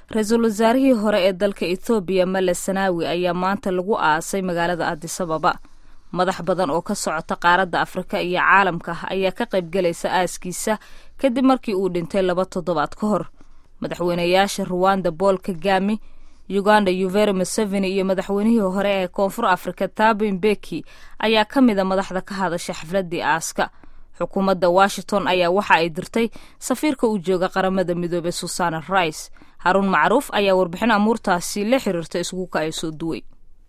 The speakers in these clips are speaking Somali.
ra-iisul wasaarihii hore ee dalka ethoobiya male sanaawi ayaa maanta lagu aasay magaalada adisababa madax badan oo ka socota qaaradda afrika iyo caalamka ayaa ka qaybgelaysa aaskiisa kadib markii uu dhintay laba toddobaad ka hor madaxweynayaasha ruwanda bool kagami uganda yuveri museveni iyo madaxweynihii hore ee koonfur afrika thabo mbeki ayaa ka mida madaxda ka hadasha xafladii aaska xukuumadda washington ayaa waxa ay dirtay safiirka u jooga qaramada midoobey susana rice haruun macruuf ayaa warbixin amuurtaasi la xiriirta iskuuka ay soo duway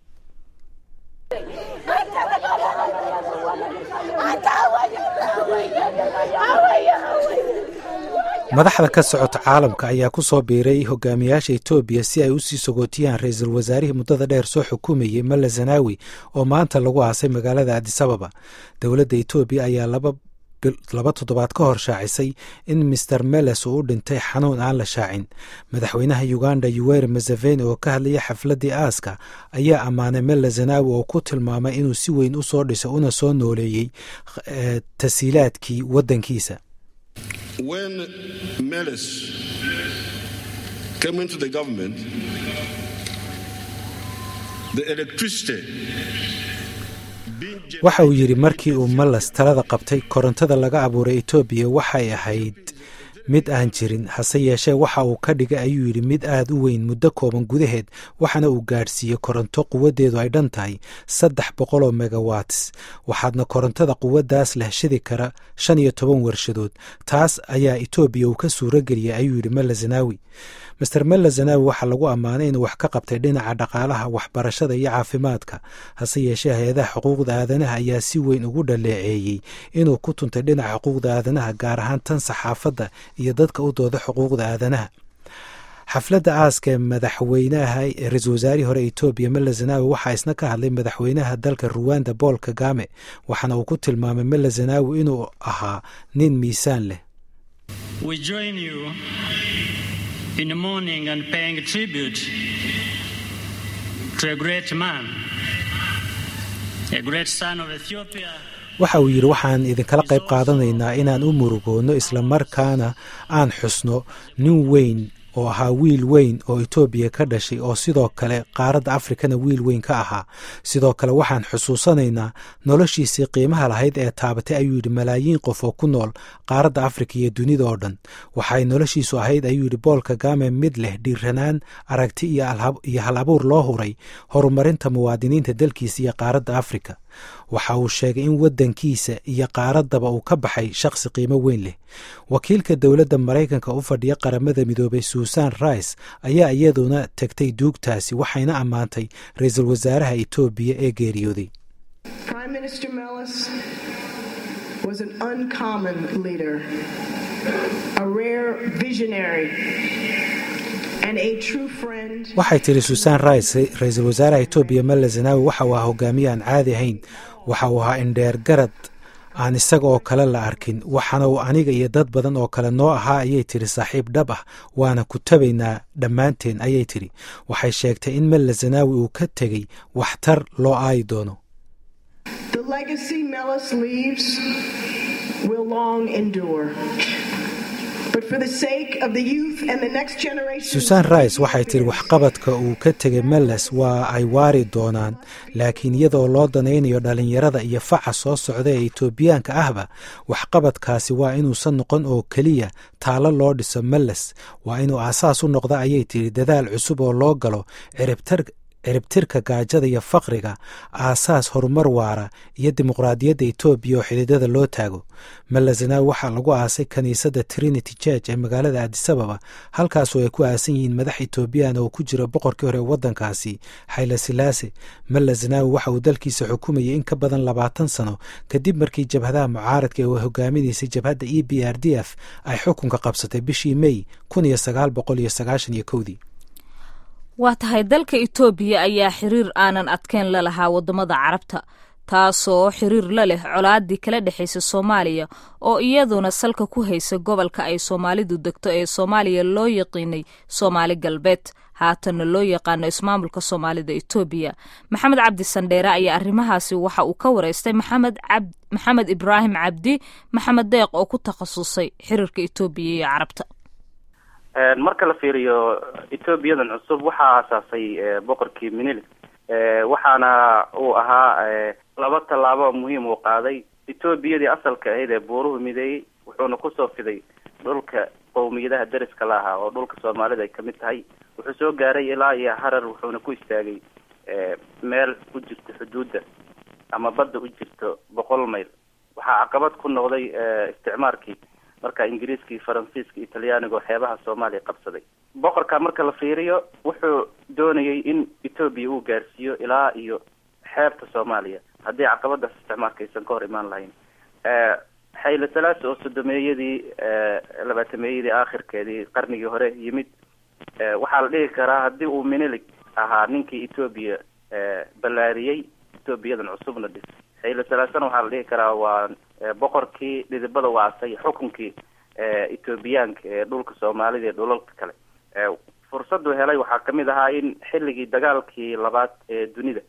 madaxda ka socota caalamka ayaa ku soo biiray hogaamiyaasha etoobiya si ay u sii sogootiyaan ra-iisul wasaarihii muddada dheer soo xukumayey male zanaawi oo maanta lagu aasay magaalada adisababa dowladda etoobiya ayaa laba toddobaad ka hor shaacisay in master meles uu u dhintay xanuun aan la shaacin madaxweynaha uganda yuweri museveni oo ka hadlaya xafladdii aaska ayaa ammaanay mele zanaawi oo ku tilmaamay inuu si weyn u soo dhisay una soo nooleeyey tasiilaadkii waddankiisa When Meles came into the government, the electricity waxa uu yidhi markii uu malas talada qabtay korontada laga abuuray etoobiya waxay ahayd mid aan jirin hase yeeshee waxa uu ka dhigay ayuu yidhi mid aad u weyn muddo kooban gudaheed waxaana uu gaadhsiiyey koronto quwaddeedu ay dhan tahay saddex boqol oo megawats waxaadna korontada quwaddaas leh shidi kara shan iyo toban warshadood taas ayaa etoobiya uu ka suuro geliyay ayuu yidhi mele zanaawi master mele zanaawi waxaa lagu ammaanay inuu wax ka qabtay dhinaca dhaqaalaha waxbarashada iyo caafimaadka hase yeeshee hay-adaha xuquuqda aadanaha ayaa si weyn ugu dhaleeceeyey inuu ku tuntay dhinaca xuquuqda aadanaha gaar ahaan tan saxaafadda iyo dadka u dooda xuquuqda aadanaha xafladda aaska ee madaxweynaha ra-iisul wasaarihii hore etoobiya mele zanaawi waxaa isna ka hadlay madaxweynaha dalka ruwanda bool kagame waxaana uu ku tilmaamay mele zanaawi inuu ahaa nin miisaan leh in mourning and paying tribute to a great man, a great son of Ethiopia. waxa uu yidhi waxaan idinkala qayb qaadanaynaa inaan u murugoonno islamarkaana aan xusno nin weyn oo ahaa wiil weyn oo etoobiya ka dhashay oo sidoo kale qaaradda afrikana wiil weyn ka ahaa sidoo kale waxaan xusuusanaynaa noloshiisii qiimaha lahayd ee taabatay ayuu yidhi malaayiin qof oo ku nool qaaradda afrika iyo dunida oo dhan waxay noloshiisu ahayd ayuu yidhi bool kagame mid leh dhiiranaan aragti iyo hal abuur loo huray horumarinta muwaadiniinta dalkiisa iyo qaaradda afrika waxa uu sheegay in waddankiisa iyo qaaraddaba uu ka baxay shaqsi qiimo weyn leh wakiilka dowladda maraykanka u fadhiya qaramada midoobay susan rice ayaa iyaduna tegtay duugtaasi waxayna ammaantay ra-iisul wasaaraha etoobiya ee geeriyooday waxay tidhi susan rice ra-iisul wasaaraha etoobiya mele zanaawi waxa uu ahaa hogaamiye aan caadi ahayn waxa uu ahaa indheer garad aan isaga oo kale la arkin waxaana uu aniga iyo dad badan oo kale noo ahaa ayay tidhi saaxiib dhab ah waana ku tabaynaa dhammaanteen ayay tidhi waxay sheegtay in mele zanaawi uu ka tegey waxtar loo aayi doono susan rice waxay tidhi waxqabadka uu ka tegay meles waa ay waari doonaan laakiin iyadoo loo danaynayo dhallinyarada iyo faca soo socda ee etoobiyaanka ahba waxqabadkaasi waa inuusan noqon oo keliya taalo loo dhiso meles waa inuu aasaas u noqda ayay tidhi dadaal cusub oo loo galo ciribtar ciribtirka gaajada iyo faqriga aasaas horumar waara iyo dimuqraadiyadda etoobiya oo xididada loo taago malazanawi waxaa lagu aasay kiniisadda trinity church ee magaalada adisababa halkaasoo ay ku aasan yihiin madax etoobiyaan oo ku jira boqorkii hore waddankaasi xayla silaase malazanawi waxa uu dalkiisa xukumayay in ka badan labaatan sano kadib markii jabhadaha mucaaradka ee uu hogaaminaysay jabhadda e b r d f ay xukunka qabsatay bishii mey kun iyo sagaal boqol iyo sagaashan iyo kowdii waa tahay dalka etoobiya ayaa xiriir aanan adkeyn la lahaa waddamada carabta taasoo xiriir la leh colaadii kala dhexaysa soomaaliya oo iyaduna salka ku haysa gobolka ay soomaalidu degto ee soomaaliya loo yaqiinay soomaali galbeed haatanna loo yaqaano ismaamulka soomaalida etoobiya maxamed cabdi sandheere ayaa arrimahaasi waxa uu ka wareystay maxamed ibraahim cabdi maxamed deeq oo ku takhasusay xiriirka etoobiya iyo carabta marka la fiiriyo ethoobiyadan cusub waxaa aasaasay boqorkii minilik waxaana uu ahaa laba tallaabo muhiim uu qaaday etoobiyadii asalka ahayd ee buuruhu mideeyey wuxuuna kusoo fiday dhulka qowmiyadaha deriska la ahaa oo dhulka soomaalida ay kamid tahay wuxuu soo gaaray ilaa iyo harar wuxuuna ku istaagay meel u jirta xuduudda ama badda u jirto boqol mayl waxaa caqabad ku noqday isticmaarkii marka ingiriiskii faransiiska italyaaniga oo xeebaha soomaaliya qabsaday boqorka marka la fiiriyo wuxuu doonayay in etoobiya uu gaarsiiyo ilaa iyo xeebta soomaaliya haddii caqabadaas isticmaalka aysan ka hor imaan lahayn xayle salaasi oo sodomeeyadii labaatameeyadii aakhirkeedii qarnigii hore yimid waxaa la dhihi karaa haddii uu minilig ahaa ninkii etoobiya ballaariyey etoobiyadan cusubna dhis xayle salaasana waxaa la dhihi karaa waa boqorkii dhidibada waasay xukunkii etoobiyaanka ee dhulka soomaalida iyo dhulalka kale fursadu helay waxaa kamid ahaa in xilligii dagaalkii labaad ee dunida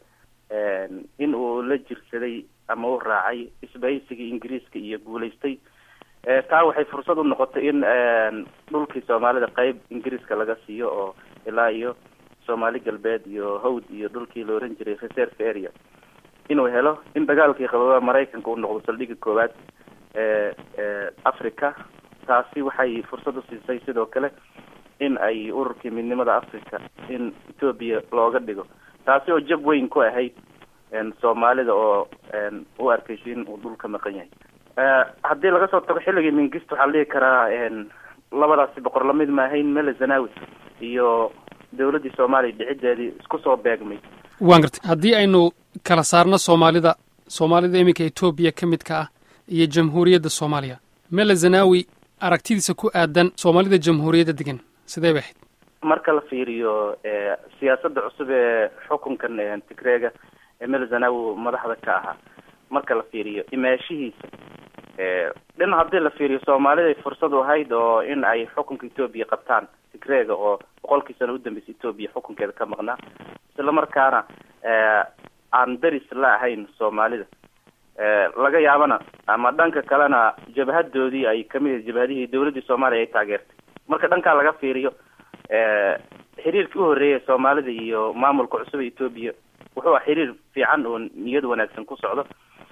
in uu la jirsaday ama u raacay isbahaysigii ingiriiska iyo guulaystay taa waxay fursad u noqotay in dhulkii soomaalida qeyb ingiriiska laga siiyo oo ilaa iyo soomaali galbeed iyo hawd iyo dhulkii la oran jiray reserve area inuu helo in dagaalkii qababa maraykanka uu noqdo saldhigii koowaad ee africa taasi waxay fursad usiisay sidoo kale in ay ururkii midnimada africa in etoobiya looga dhigo taasi oo jab weyn ku ahayd soomaalida oo u arkaysa in uu dhul ka maqan yahay haddii laga soo tago xilligii mingist waxaa la dhihi karaa labadaasi boqor lamid maahayn mele zanawi iyo dawladdii soomaaliya dhicideedii isku soo beegmay waan gartay haddii aynu kala saarno soomaalida soomaalida iminka etoobiya ka midka ah iyo jamhuuriyadda soomaaliya mele zanawi aragtidiisa ku aadan soomaalida jamhuuriyadda degan sidee bay ahayd marka la fiiriyo siyaasadda cusub ee xukunkan tigreega ee mele zanawi madaxda ka ahaa marka la fiiriyo imaashihiisa dhin haddii la fiiriyo soomaaliday fursad u ahayd oo in ay xukunka etoobiya qabtaan tigreega oo boqolkii sano udambeysay etoobiya xukunkeeda ka maqnaa isla markaana aan deris la ahayn soomaalida laga yaabana ama dhanka kalena jabhadoodii ay kamid ahayd jabhadihii dawladdii soomaaliya ay taageertay marka dhankaa laga fiiriyo xiriirkii uhoreeyay soomaalida iyo maamulka cusub ee etoobiya wuxuu ah xiriir fiican oo niyad wanaagsan ku socdo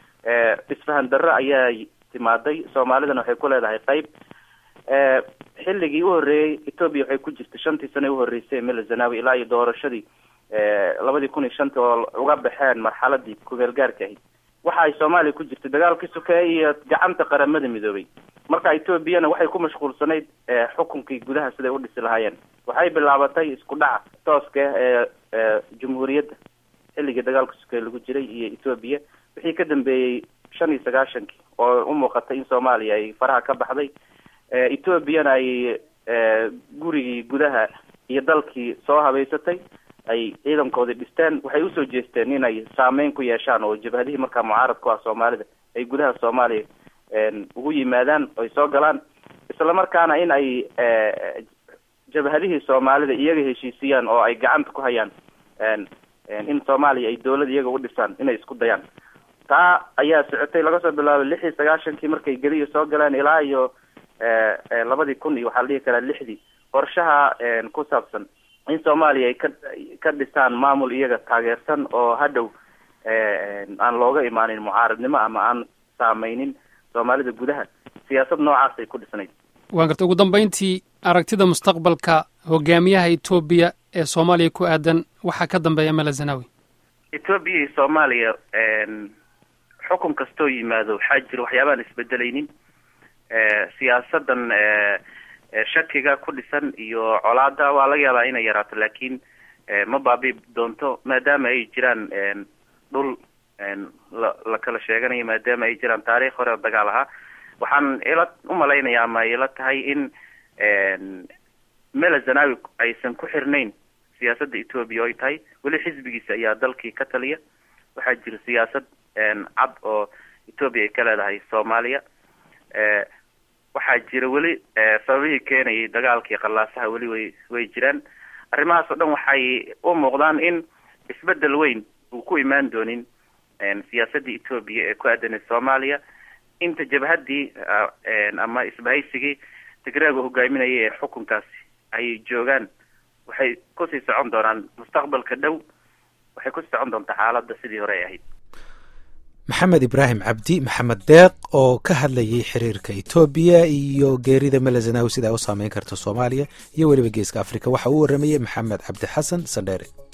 isfahan darro ayaa timaaday soomaalidana waxay ku leedahay qeyb xilligii uhoreeyey etoobiya waxay ku jirtay shantii sano uhoreysay mele zanawi ilaa iyo doorashadii labadii kun iyo shanta oo uga baxeen marxaladii kumeel gaarka ahayd waxa ay soomaaliya ku jirtay dagaalkii sokeeye iyo gacanta qaramada midoobay marka etoobiyana waxay ku mashquulsanayd xukunkii gudaha siday u dhisi lahaayeen waxay bilaabatay isku dhaca tooska ee jamhuuriyadda xilligii dagaalka sokeeye lagu jiray iyo etoobiya wixii ka dambeeyey shan iyo sagaashankii oo u muuqatay in soomaaliya ay faraha ka baxday etoobiyana ay gurigii gudaha iyo dalkii soo habeysatay ay ciidankoodii dhisteen waxay usoo jeesteen inay saameyn ku yeeshaan oo jabhadihii markaa mucaarad ku ah soomaalida ay gudaha soomaaliya ugu yimaadaan oy soo galaan isla markaana in ay jabhadihii soomaalida iyaga heshiisiyaan oo ay gacanta ku hayaan in soomaaliya ay dawlad iyaga u dhisaan inay isku dayaan taa ayaa socotay laga soo bilaabay lix iyo sagaashankii markay gediya soo galeen ilaa iyo labadii kun iyo waxaa la dhihi karaa lixdii qorshaha ku saabsan in soomaaliya ay ka ka dhisaan maamul iyaga taageersan oo hadhow aan looga imaanin mucaaradnimo ama aan saameynin soomaalida gudaha siyaasad noocaas ay ku dhisnayd waan gartay ugu dambayntii aragtida mustaqbalka hogaamiyaha etoobiya ee soomaaliya ku aadan waxaa ka dambeeya mele zanawi etoobiya iyo soomaaliya xukun kastoo yimaado waxaa jira waxyaabaan isbedelaynin siyaasadan shakiga ku dhisan iyo colaada waa laga yaabaa inay yaraato laakiin ma baabi doonto maadaama ay jiraan dhul la la kala sheeganayo maadaama ay jiraan taariikh hore oo dagaal ahaa waxaan ila umalaynaya ama ila tahay in mele zanawi aysan ku xirnayn siyaasadda etoobiya oo ay tahay weli xisbigiisa ayaa dalkii ka taliya waxaa jira siyaasad cad oo etoobiya ay ka leedahay soomaaliya waxaa jira weli sababihii keenayay dagaalkii qallaasaha weli way way jiraan arrimahaas oo dhan waxay u muuqdaan in isbedel weyn uu ku imaan doonin siyaasadda etoobiya ee ku aadanay soomaaliya inta jabhaddii ama isbahaysigii tigreega hogaaminayay ee xukunkaasi ay joogaan waxay kusii socon doonaan mustaqbalka dhow waxay kusii socon doontaa xaaladda sidii hore ay ahayd maxamed ibraahim cabdi maxamed deeq oo ka hadlayay xiriirka etoobiya iyo geerida melazanawi sida ay u saameyn karta soomaaliya iyo weliba geeska afrika waxa uu waramayey maxamed cabdi xasan sandheere